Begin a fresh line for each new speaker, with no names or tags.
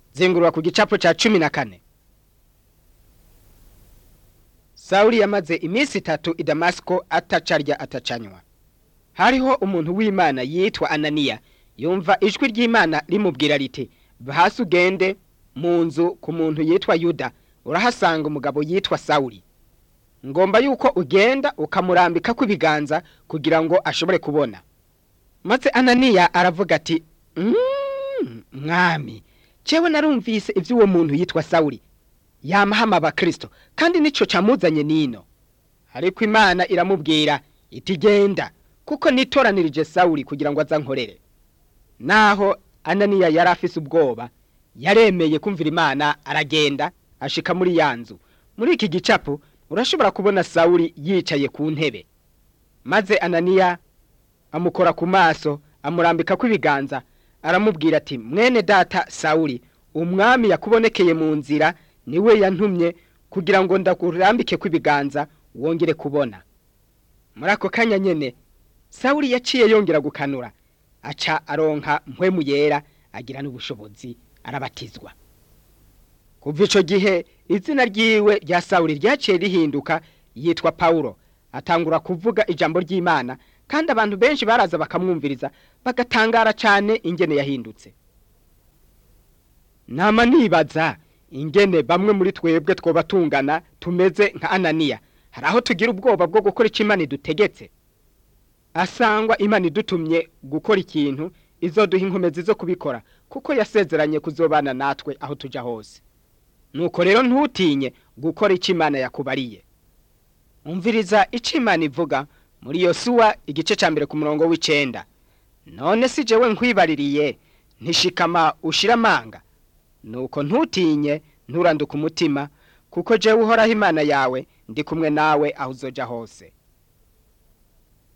zengurura ku gicapo ca cumi na kane sawuli yamaze iminsi itatu i damasiko atacarya atacanywa hariho umuntu w'imana yitwa ananiya yumva ijwi ry'imana rimubwira riti hasi ugende mu nzu ku muntu yitwa yuda urahasanga umugabo yitwa sawuli ngomba yuko ugenda ukamurambika ibiganza kugira ngo ashobore kubona maze ananiya aravuga ati "Mm, mwami cewe narumvise ivy'uwo muntu yitwa sawuli yamahama abakristo kandi nico camuzanye nino ariko imana iramubwira iti genda kuko nitoranirije sawuli kugira ngo azankorere naho ananiya yari afise ubwoba yaremeye kumvira imana aragenda ashika muri ya nzu muri iki gicapo urashobora kubona sawuli yicaye ku ntebe maze ananiya amukora ku maso amurambika ibiganza aramubwira ati mwene data sawuli umwami yakubonekeye mu nzira niwe yantumye kugira ngo ndakurambike ibiganza wongere kubona muri ako kanya nyene sawuli yaciye yongera gukanura aca aronka mpwemu yera agira n'ubushobozi arabatizwa kuva ico gihe izina ryiwe rya sawuli ryaciye rihinduka yitwa pawulo atangura kuvuga ijambo ry'imana kandi abantu benshi baraza bakamwumviriza bagatangara cane ingene yahindutse nama nibaza ingene bamwe muri twebwe twoba tungana tumeze nka ananiya hari aho tugira ubwoba bwo gukora ico imana idutegetse asangwa imana idutumye gukora ikintu izoduha inkomezi zo kubikora kuko yasezeranye kuzobana natwe aho tuja hose nuko rero ntutinye gukora ico imana yakubariye umviriza ico imana ivuga muri yosuwa igice ca mbere ku murongo w'icenda none si jewe nkwibaririye ntishikama ushira amanga nuko ntutinye nturanduka umutima kuko jewe uhoraho imana yawe ndi kumwe nawe aho uzoja hose